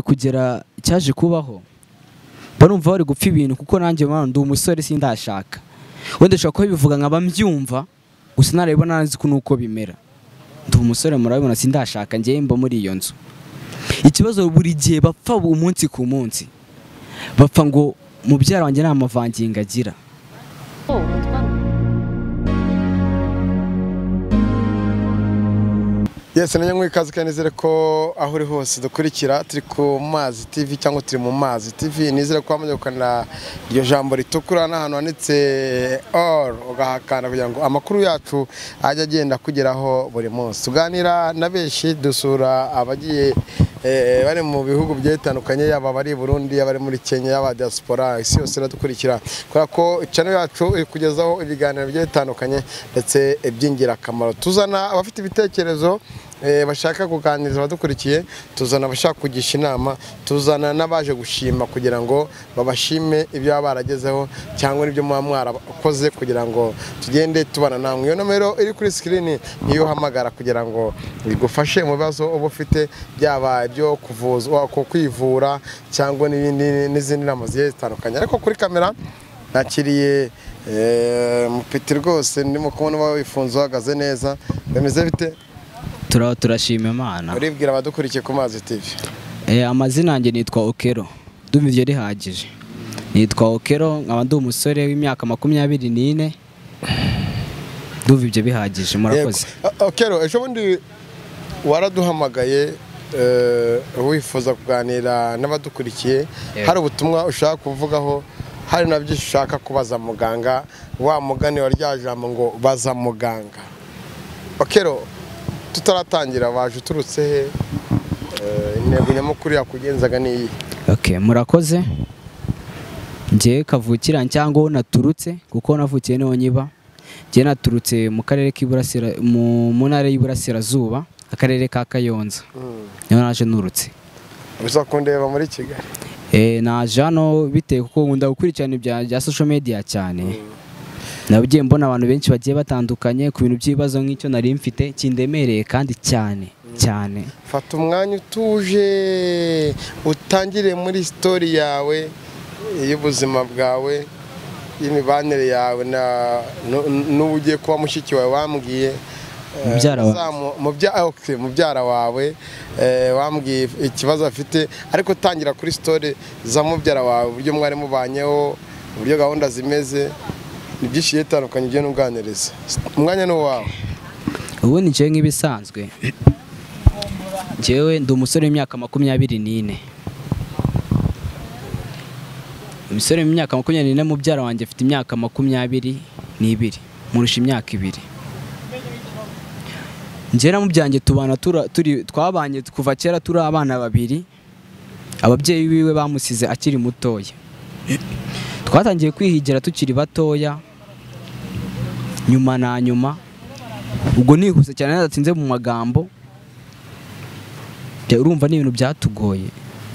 kugera cyaje kubaho barumva bari gupfa ibintu kuko nanjye mwana ndi umusore sindashaka wenda ushobora kuba bivuga nkaba mbyumva gusa narabibona nzi ko nuko bimera ndi umusore murabibona sindashaka ngewe mba muri iyo nzu ikibazo buri gihe bapfa umunsi ku munsi bapfa ngo mubyara wanjye nta mavangingo agira yesi nanya nk'ikaze kandi nizere ko aho uri hose dukurikira turi ku mazi tivi cyangwa turi mu mazi tivi nizere ko wamaze gukanda iryo jambo ritukura n'ahantu handitse all ugahakanda kugira ngo amakuru yacu ajye agenda akugeraho buri munsi tuganira na benshi dusura abagiye bari mu bihugu bigiye bitandukanye yaba abari i burundi yaba ari muri kenya yaba diaspora isi yose iradukurikira kubera ko channel yacu iri kugezaho ibiganiro bigiye bitandukanye ndetse iby'ingirakamaro tuzana abafite ibitekerezo bashaka kuganiriza abadukurikiye tuzana abashaka kugisha inama tuzana n'abaje gushima kugira ngo babashime ibyo baba baragezeho cyangwa n'ibyo muba mwarakoze kugira ngo tugende tubana namwe iyo nomero iri kuri sikirini niyo uhamagara kugira ngo igufashe mu bibazo uba ufite byaba ibyo kuvuza kwivura cyangwa n'izindi nama zigiye zitandukanye ariko kuri kamera nakiriye mupiti rwose ndimo kubona uba wifunze uhagaze neza bimeze bite turaba turashima imana uribwira abadukurikiye ku mazi tivi amazina yanjye nitwa okero ndumva rihagije nitwa okero nkaba ndi umusore w'imyaka makumyabiri n'ine ndumva ibyo bihagije murakoze okero ejo bundi waraduhamagaye wifuza kuganira n'abadukurikiye hari ubutumwa ushaka kuvugaho hari nabyo ushaka kubaza muganga wa mugani wa rya jambo ngo baza muganga okero tutaratangira waje uturutse he intego nyamukuru yakugenzaga ni iyi murakoze ngewe kavukira cyangwa aho naturutse kuko navukiye niho nyiba ngewe naturutse mu karere mu ntara y'iburasirazuba akarere ka kayonza niho naje nturutse gusa kundeba muri kigali naje hano bitewe kuko nkunda gukurikirana ibya bya sosho mediya cyane nabugiye mbona abantu benshi bagiye batandukanye ku bintu by'ibibazo nk'icyo nari mfite kindemereye kandi cyane cyane fata umwanya utuje utangire muri sitori yawe y'ubuzima bwawe y'imibanire yawe n'ubu ugiye kuba mushiki wawe wambwiye mubyara wawe wambwiye ikibazo afite ariko tangira kuri sitori za mubyara wawe uburyo mwari mubanyeho uburyo gahunda zimeze ni byinshi bigiye bitandukanye ugenda uganiriza umwanya ni uwawe ubu ni njyewe nk'ibisanzwe njyewe ndi umusore w'imyaka makumyabiri n'ine umusore w'imyaka makumyabiri n'ine mubyara wanjye afite imyaka makumyabiri n'ibiri murusha imyaka ibiri njyewe na mubyanjye tubana twabanye kuva kera turi abana babiri ababyeyi biwe bamusize akiri mutoya twatangiye kwihigira tukiri batoya nyuma na nyuma ubwo nihuse cyane ntadatsinze mu magambo urumva ni ibintu byatugoye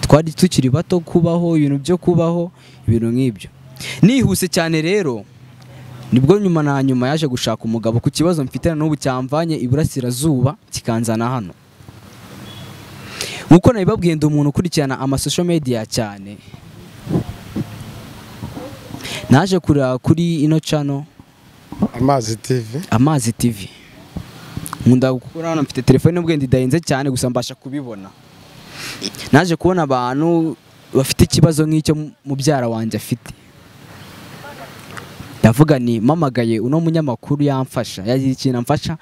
twari tukiri bato kubaho ibintu byo kubaho ibintu nk'ibyo nihuse cyane rero nibwo nyuma na nyuma yaje gushaka umugabo ku kibazo mfite n'ubu cyamvanye iburasirazuba kikanzana hano nkuko nabibabwiye ndi umuntu ukurikirana amasosho mediya cyane naje kureba kuri ino cano amazi tivi amazi tivi nkunda gukora hano mfite telefone n'ubwenda idahenze cyane gusa mbasha kubibona naje kubona abantu bafite ikibazo nk'icyo mubyara wanjye afite ndavuga ni mpamagaye uno munyamakuru yamfasha yagira ikintu amfasha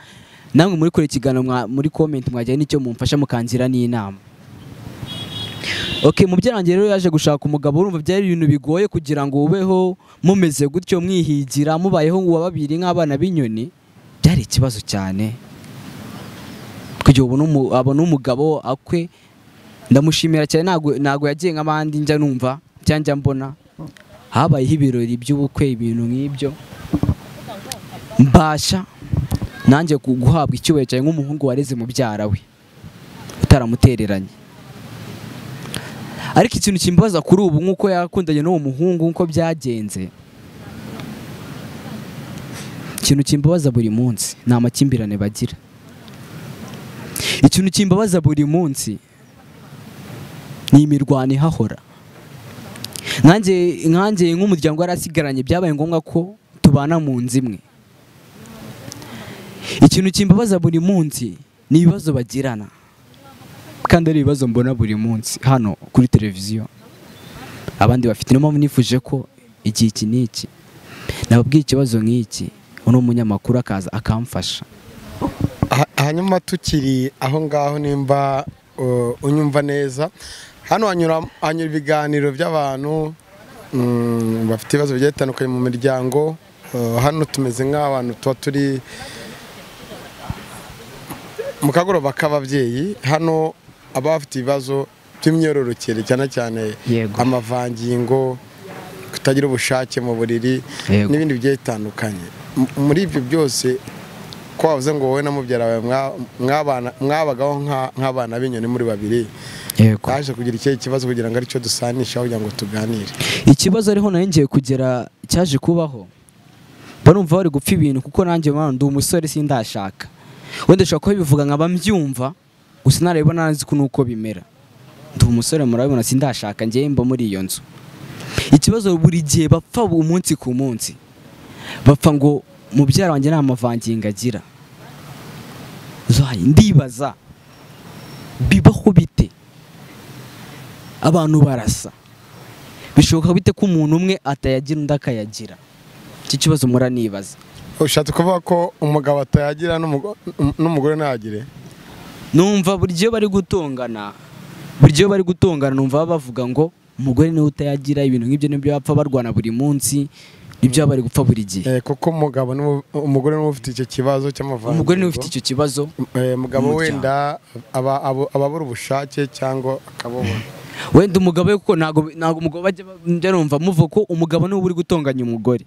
namwe muri kure ikiganiro muri komenti mwagira n'icyo mumfasha mukangira n'inama ok mubyara wanjye rero yaje gushaka umugabo urumva byari ibintu bigoye kugira ngo ubeho mumeze gutyo mwihigira mubayeho uwa babiri nk'abana b'inyoni byari ikibazo cyane kugira ngo abone umugabo akwe ndamushimira cyane ntabwo yagiye nk'abandi njya numva njya mbona habayeho ibirori by'ubukwe ibintu nk'ibyo mbasha nanjye guhabwa icyubahiro cyane nk'umuhungu wareze mubyara we utaramutereranye ariko ikintu kimbaza kuri ubu nk'uko yakundanye n'uwo muhungu nk'uko byagenze ikintu kimbabaza buri munsi ni amakimbirane bagira ikintu kimbabaza buri munsi ni imirwano ihahora nkanjye nkanjye nk'umuryango warasigaranye byabaye ngombwa ko tubana mu nzu imwe ikintu kimbabaza buri munsi ni ibibazo bagirana kandi ari ibibazo mbona buri munsi hano kuri televiziyo abandi bafite niyo mpamvu nifuje ko igihe iki n'iki nababwiye ikibazo nk'iki uno munyamakuru akaza akamfasha hanyuma tukiri aho ngaho nimba uh, unyumva neza hano hanyura hanyura ibiganiro by'abantu mm, bafite ibibazo bigiye bitandukanye mu miryango Uh, hano tumeze nk'abantu tuba turi mu kagoroba k'ababyeyi hano aba bafite ibibazo by'imyororokere cyane cyane Yego. amavangingo kutagira ubushake mu buriri Yego. n'ibindi bigiye bitandukanye M- muri ibyo byose ko wavuze ngo wowe na mubyara wawe mwa- mwabana- mwabagaho nka- nk'abana b'inyoni muri babiri yego twaje kugira ikihe kibazo kugira ngo aricyo dusanishaho kugira ngo tuganire ikibazo ariho nanjye ngiye kugera cyaje kubaho mba numva bari gupfa ibintu kuko nanjye mwana ndi umusore sindashaka wenda ushobora kuba bivuga nkaba mbyumva gusa narabibona nzi ko nuko bimera ndi umusore murabibona sindashaka ngewe mba muri iyo nzu ikibazo buri gihe bapfa umunsi ku munsi bapfa ngo mubyara wanjye nta mavangingo agira Zai, ndibaza bibaho bite abantu barasa bishoboka bite ko umuntu umwe atayagira undi akayagira iki kibazo muranibaza ushatse kuvuga ko umugabo atayagira n'umugo- n'umugore ntagire numva buri gihe bari gutongana buri gihe bari gutongana numva baba bavuga ngo umugore niwe utayagira ibintu nk'ibyo nibyo bapfa barwana buri munsi nibyo baba bari gupfa buri gihe Eh, kuko umugabo niwe- umugore niwe ufite icyo kibazo cy'amavangingo umugore niwe ufite icyo kibazo Eh, mugabo Umuryango. wenda aba- abo- aba abura ubushake cyangwa akabubona wenda umugabo we kuko ntabwo ntabwo umugabo bajya bajya numva muvuga ko umugabo niwe uba uri gutonganya umugore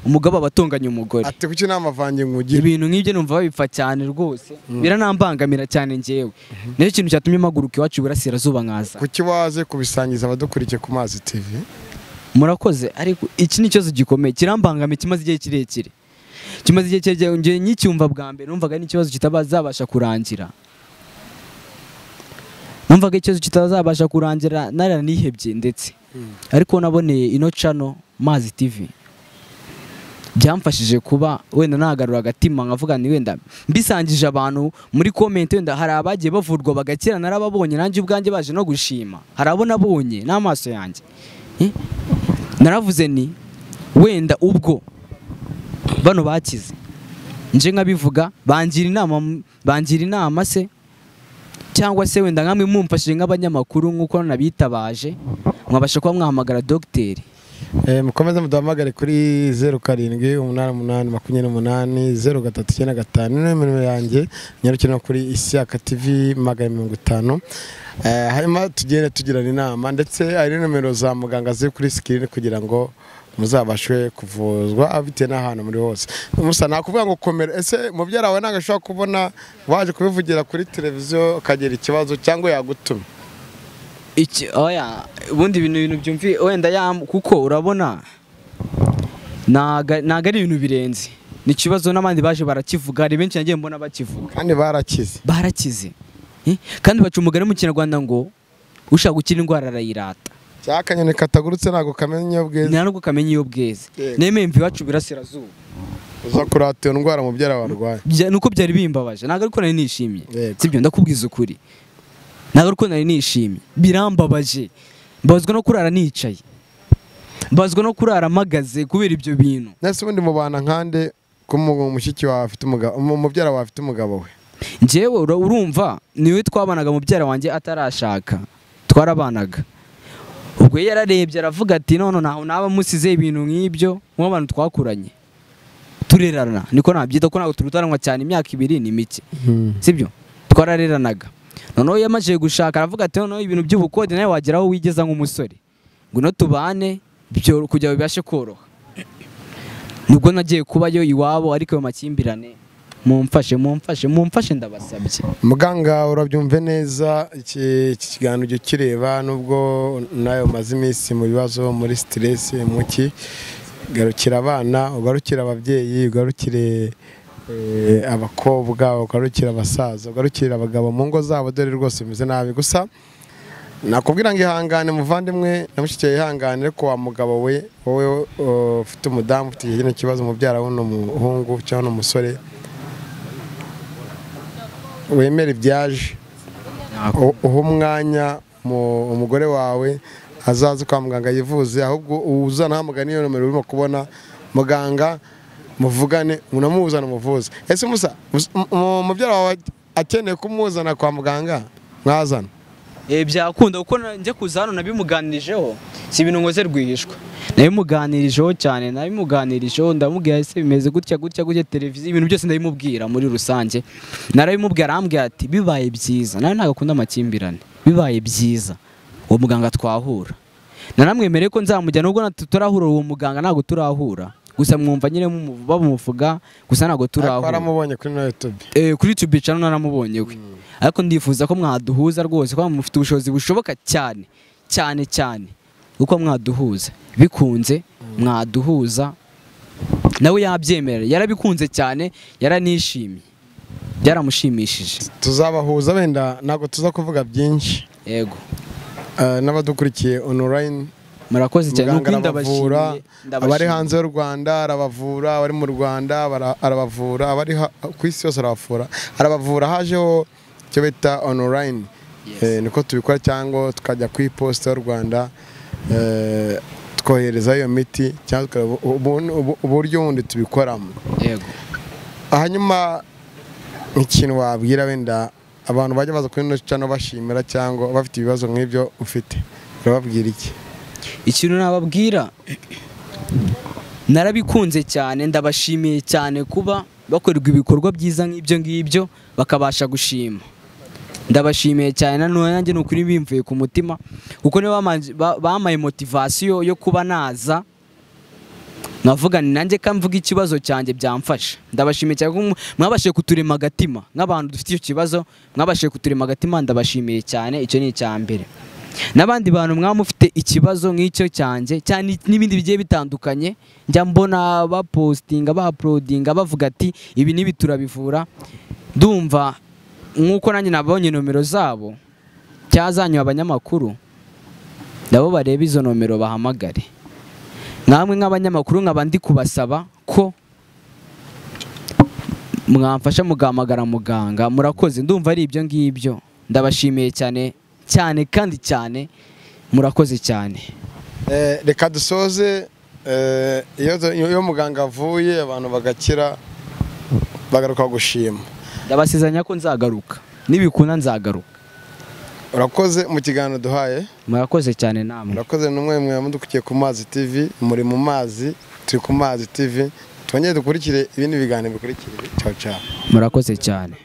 umugabo aba atonganya umugore ati kuki nta mavangingo ugira ibintu nk'ibyo numva babipfa cyane rwose biranambangamira cyane ngewe nicyo kintu cyatumye mpaguruka iwacu iburasirazuba nkaza kuki waze kubisangiza abadukurikiye ku mazi tv murakoze ariko iki ni ikibazo gikomeye kirambangamiye kimaze igihe kirekire kimaze igihe kirekire njye nkicyumva bwa mbere numvaga ari ikibazo kitazabasha kurangira numvaga ikibazo kitazabasha kurangira naranihebye ndetse ariko naboneye ino cano mazi tv byamfashije kuba wenda nagarura agatima nkavuga ni wenda mbisangije abantu muri komenti wenda hari abagiye bavurwa bagakira narababonye nanjye ubwanjye baje no gushima hari abo nabonye n'amaso yanjye Eh? naravuze ni wenda ubwo bano bakize nje nkabivuga bangira inama bangira inama se cyangwa se wenda nkamwe mumfashije nk'abanyamakuru nk'uko nabitabaje mwabasha kuba mwahamagara dogiteri Eh, mukomeze muduhamagare kuri zeru karindwi umunani umunani makumyabiri n'umunani zeru gatatu icyenda gatanu niyo nimero yanjye nyarukire no kuri isiyaka tv magana mirongo itanu Eh, hanyuma tugende tugirana inama ndetse hari nimero za muganga ziri kuri sikirini kugira ngo muzabashe kuvuzwa aho bitewe n'ahantu muri hose musa nakuvuga ngo komera ese mubyara wawe ntabwo ashobora kubona waje kubivugira kuri televiziyo ukagira ikibazo cyangwa yagutuma iki oya ubundi ibintu ibintu byumvi wenda yam- kuko urabona naga- naga ari ibintu birenze ni ikibazo n'abandi baje barakivuga hari benshi nagiye mbona bakivuga kandi barakize barakize Eh? kandi baca umugani mu kinyarwanda ngo ushaka gukira indwara arayirata cya kanyoni katagurutse ntabwo kamenya iyo bweze nta nubwo kamenya iyo bweze Yego. nemeye mva iwacu burasirazuba uza kurata iyo ndwara mubyara warwaye Bya- nuko byari bimbabaje ntabwo ariko nari nishimye Yego. sibyo ndakubwiza ukuri ntabwo ariko nari nishimye birambabaje mbabazwa no kurara nicaye mbabazwa no kurara mpagaze kubera ibyo bintu nese ubundi mubana nkande ko mu- mushiki wawe afite umugabo mu- mubyara wawe afite umugabo we njyewe ura- urumva niwe twabanaga mubyara wanjye atarashaka twarabanaga ubwo yari yararebye aravuga ati none ntaho naba musize ibintu nk'ibyo nk'abantu twakuranye turerana niko nabyita ko ntabwo turutanwa cyane imyaka ibiri ni mike sibyo twarareranaga noneho iyo yamajije gushaka aravuga ati noneho ibintu by'ubukode nawe wagera aho wigeza nk'umusore ngwino tubane byo kugira ngo bibashe koroha nibwo nagiye kubayo iwabo ariko ayo makimbirane mumfashe mumfashe mumfashe ndabasabye muganga urabyumve neza iki iki kiganiro ujya ukireba nubwo nawe umaze iminsi mu bibazo muri siteresi muki garukira abana ugarukire ababyeyi ugarukire eh, abakobwa ugarukire abasaza ugarukire abagabo mu ngo zabo dore rwose bimeze nabi gusa nakubwira ngo ihangane muvandimwe na mushiki wawe ihangane ariko wa mugabo we wowe uh, ufite umudamu ufite kino kibazo umubyara w'uno muhungu cyangwa uno musore wemera ibyaje u- uha umwanya mu- umugore wawe azaze kwa muganga yivuze ahubwo uzana hamugana iyo nomero urimo kubona muganga muvugane unamuzana umuvuze ese musa mus- mu- mu- umubyara wawe akeneye kumuzana kwa muganga mwazana Eh, byakunda kuko na- njya kuza hano nabimuganirijeho si ibintu nkoze rwihishwa nabimuganirijeho cyane nabimuganirijeho ndamubwira ese bimeze gutya gutya gutya televiziyo ibintu byose ndabimubwira muri rusange narabimubwira arambwira ati bibaye byiza nawe ntabwo akunda amakimbirane bibaye byiza uwo muganga twahura naramwemereye ko nzamujyana nubwo natu- turahura uwo muganga ntabwo turahura gusa mwumva nyine mumu- bamuvuga gusa ntabwo ariko turahura waramubonye kuri na yutube Eh, kuri YouTube channel naramubonye we ariko ndifuza ko mwaduhuza rwose kuko mufite ubushobozi bushoboka cyane cyane cyane uko mwaduhuza bikunze mwaduhuza nawe yabyemera yarabikunze cyane yaranishimye byaramushimishije tuzabahuza wenda ntabwo tuza kuvuga byinshi yego Eh, n'abadukurikiye onorayini murakoze cyane muganga nuko arabavura ndabashimiye abari ndabashimiye. hanze y'u rwanda arabavura abari mu rwanda bara- arabavura abari ha- ku isi yose arabavura arabavura hajeho icyo bita onorayini Eh, niko tubikora cyangwa tukajya ku iposita y'u rwanda eh, twohereza iyo miti cyangwa tukareba ubu- ubu- uburyo bundi tubikoramo yego hanyuma ikintu wabwira wenda abantu bajya baza kuri ino cano bashimira cyangwa bafite ibibazo nk'ibyo ufite urababwira iki ikintu nababwira narabikunze cyane ndabashimiye cyane kuba bakorerwa ibikorwa byiza nk'ibyo ngibyo bakabasha gushima ndabashimiye cyane na none nanjye ni ukuri bimvuye ku mutima kuko nibo bamanje- ba- bampaye motivasiyo yo kuba naza nkavuga ni nanjye ka mvuga ikibazo cyanjye byamfasha ndabashimiye cyane kuko mwabashije kuturema agatima nk'abantu dufite icyo kibazo mwabashije kuturema agatima ndabashimiye cyane icyo ni icya mbere n'abandi bantu mwaba mufite ikibazo nk'icyo cyanjye cyane n'ibindi bigiye bitandukanye njya mbona bapositinga baporudinga bavuga ati ibi n'ibi turabivura ndumva nk'uko nanjye nabonye nomero zabo cyangwa zanyu abanyamakuru nabo barebe izo nomero bahamagare namwe nk'abanyamakuru nkaba ndi kubasaba ko mwamfasha mugahamagara muganga murakoze ndumva ari ibyo ngibyo ndabashimiye cyane cyane kandi cyane murakoze cyane Eh, reka dusoze eh, iyo iyo muganga avuye abantu bagakira bagaruka gushima ndabasezeranya ko nzagaruka nibikunda nzagaruka urakoze mu kiganiro duhaye murakoze cyane namwe urakoze n'umwe mwe mudukukiye ku mazi tv muri mu mazi turi ku mazi tv twongere dukurikire ibindi biganiro bikurikira ciao ciao murakoze cyane